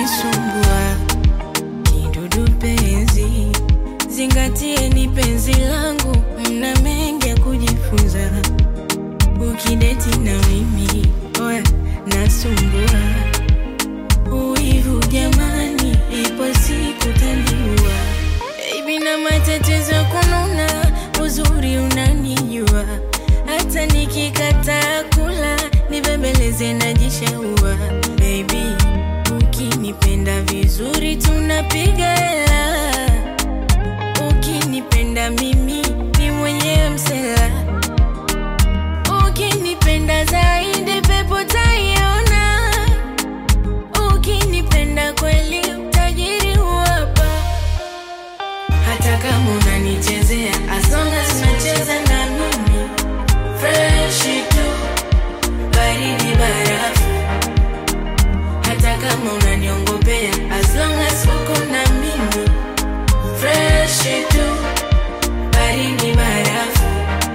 unanisumbua kidudu penzi, zingatie ni penzi langu, mna mengi ya kujifunza ukideti na mimi, oya nasumbua uivu jamani, ipo siku taniua baby, na matatizo ya kununa, uzuri unanijua, hata nikikataa kula nibembeleze najishaua baby, ukinipenda vizuri tunapiga hela, ukinipenda mimi ni mwenyewe msela, ukinipenda zaidi pepo taiona, ukinipenda kweli utajiri huwapa hata kama unanichezea as long as unacheza na mimi fresh tu baridi barafu hata kama unaniongopea as long as uko na mimi fresh tu baridi barafu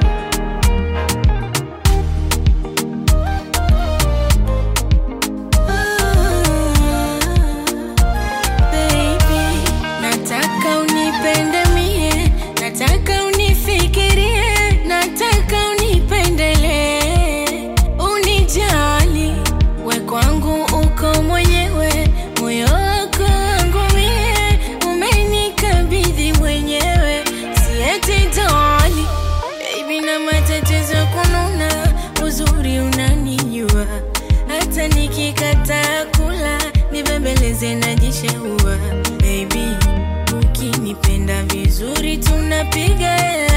Baby, nataka unipende mie, nataka unifikirie, nataka unipendelee, unijali, we kwangu uko mwenyewe, moyo wako wangu mie, umenikabidhi mwenyewe, sieti doli, baby, na matatizo ya kununa, uzuri unanijua, hata nikikataa kula nibembeleze najishaua baby, ukinipenda vizuri tunapiga hela